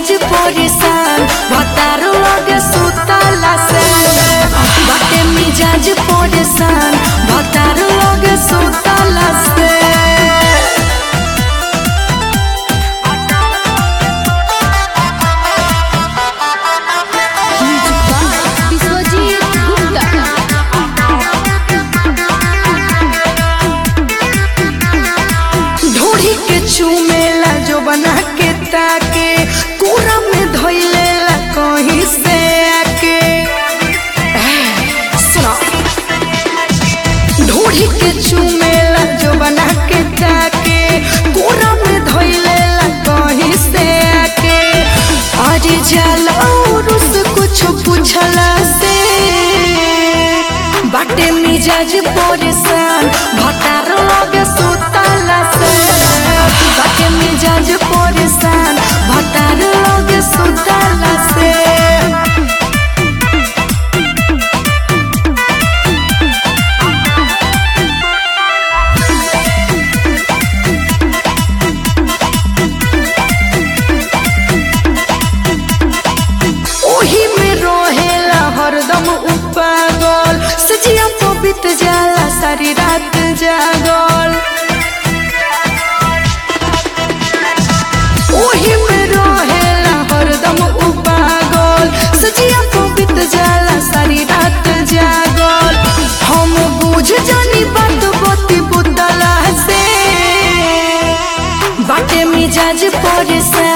मिजाज परेशान भतार लगे सुतला से बाटे मिजाज परेशान भतार लगे सुतला से विश्वजीत गुप्ता ढोढ़ी के चूमेला जो बना के ताके पूरा में धोइलेला कहीं से आके सुनो ढोढ़ी के चूमेला जो बना के ताके पूरा में धोइलेला कहीं से आके अरे जाला और उस कुछ पूछला से बाटे मिजाज परेशान भतार लगे सुतला से बाटे मिजाज परेशान भतार लगे सुतला से ओही में रहेला हरदम उपागल सजिया पबित जाला सारी रात जागल ओही में रहेला हरदम उपागल सजिया पबित जाला सारी रात जागल हम बुझ जानी बात बती बुतला से बाटे मिजाज परेशान